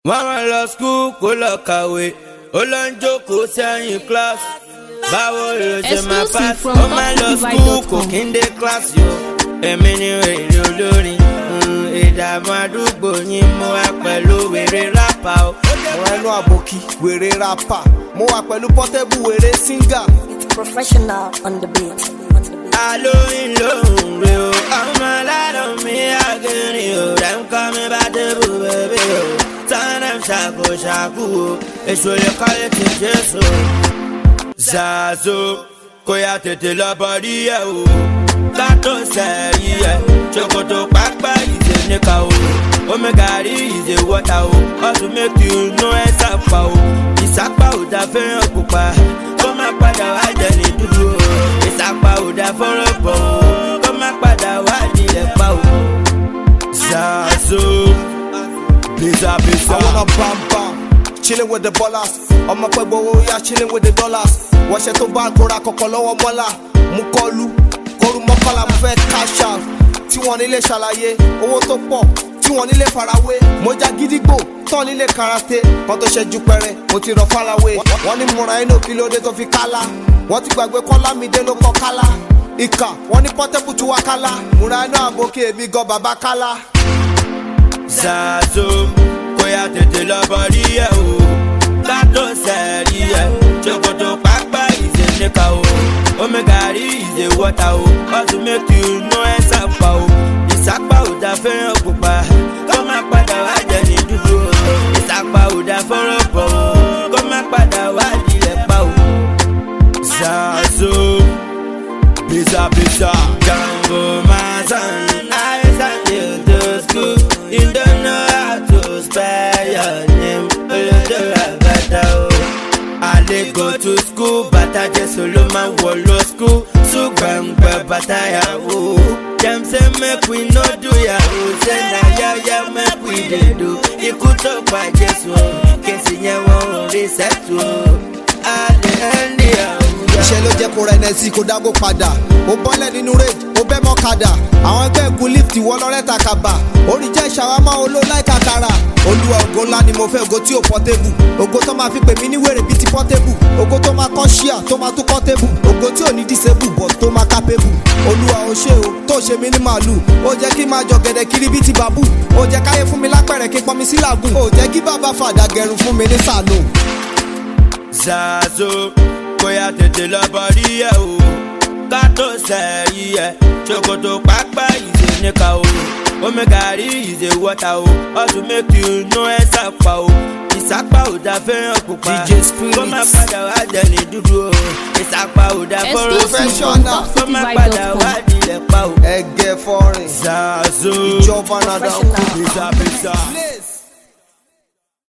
wọ́n máa lọ skul kó lọ kàwé ó lọ ń jókòó sẹ́yìn class báwo ló ṣe máa Exclusive pass from ó máa lọ skul topdivide.com. kò kí ń dé class yo èmi ni wèrè olórin mm, ìdààmú àdúgbò yín mú wa pẹ̀lú wèrè rápà o. ọ̀rọ̀ ẹnu àbòkí wèrè rapa mo wà pẹ̀lú pọ́tẹ́bù wèrè síngà professional on the beat. On the beat. alóyin lóhùn rè o ọmọ aládùn mi àgẹrìn o rẹ̀ ń kọ́ mi bá débù bèbè o tánà ṣàkóṣàkó o èso lè kọ́lé ti jésù o. zazo kó yá tètè lọ bọ́dí ẹ̀ o kátó sẹ́yìn ẹ̀ ṣòkòtò pápá ìdè níkà o omi gàrí ìdè wọ́tà o ọ̀tún mẹ́kì inú ẹ̀ sàpà o ìsàpà ò dá fẹ́ràn pupa kó má padà wá jẹ ní dúdú o ìsàpà ò dá fọ́rọ̀ bọ̀ o kó má padà wá nílẹ̀ pa o. zazo pizza pizza. I wanna bam bam chilling with the ballers ọmọ pẹ́ gbowó yá chilling with the dollars wọ́ṣẹ́ tó bá kóra kọ̀kọ́ lọ́wọ́ mọ́là mú kọ́lu kóru mọ́kànlá mo fẹ́ cash out tí wọ́n nílé ṣàlàyé owó tó pọ̀ tí wọ́n nílé farawé mo já gídígbò tán nílé karate kan tó ṣẹ́jú pẹ́rẹ́ mo ti rọ farawé wọ́n ní múra inú kí ló dé tó fi kálá wọ́n ti gbàgbé kọ́lá mi dé ló kọ́ kálá ìkà wọ́n ní pọ́tẹ́bù tí wá kálá múra inú àbókè èmi gan bàbá kálá. zazo kó yá tètè lọ bọ́dí ẹ̀ o kátó sẹ́ẹ̀rí ẹ̀ ṣòkòtò pápá ìṣe níkà o omi gàrí ìṣe wọ́tà o ọ̀tún mẹ́kì inú ẹ̀ sàpà o ìsàpà ò dá fẹ́ràn pupa kó má padà wá jẹ ní dúdú o ìsàpà ò dá fọ́rọ̀ bọ̀ o kó má padà wá nílẹ̀ pa o. zazo pizza pizza jambo masan isan you to school you don't know how to spell your name olodo rabata o. Ale go to school bàtà jésù ló máa ń wọ̀ lọ school ṣùgbọ́ngbẹ́ bàtà yahoo. Dem say make we no do yahoo say na yaya make we dey do. Ikú tó pa jésù o, kèsì yẹn wọ́n ò rí sẹ́tù o. Ale ẹni yahoo. iṣẹ́ ló jẹ́ kó rẹ̀ ẹ̀ sí kó dágó padà ó bọ́lẹ̀ nínú rage ó bẹ́ mọ́ kadà àwọn ẹgbẹ́ ìkún lift wọ́ lọ́rẹ́ta kaba orí jẹ́ ṣàwámọ́ olóláìka tara olúwa ògo ńlá ni mo fẹ́ ògo tí ò pọ́tébù ògo tó máa fi pè mí ní wèrè bíi ti pọ́tébù ògo tó máa kọ́ ṣíà tó máa tún kọ́ tébù ògo tí ò ní disable but tó máa kápébù olúwa ò ṣe o tó ṣe mí ní màálù ó jẹ́ kí n máa jọ gẹ̀dẹ̀ kiri bíi ti bàbú ó jẹ́ káyé fún mi lápẹ̀rẹ̀ kí n pọnmi sí làágùn ó jẹ́ kí bàbá fàdà gẹrun fún mi ní sàlùn. zazo kó yá tètè lọ bọ́dí ẹ̀ o kátó sẹ́yìn ẹ̀ ṣòkòtò pápá ìṣe níkà o omi gàrí ìṣe wọ́tà o ọ̀tún mẹ́kì inú ẹ̀ sàpà o ìsàpà ò dá fẹ́ràn pupa DJ Spirit. kó má padà wá jẹ ní dúdú o ìsàpà ò dá fọ́rọ̀ Exclusive Professional. kó má padà wá topdivide.com. nílẹ̀ pa o. ẹgẹ fọrin zazo ìjọba nàdà kú. Professional. pizza pizza. Place.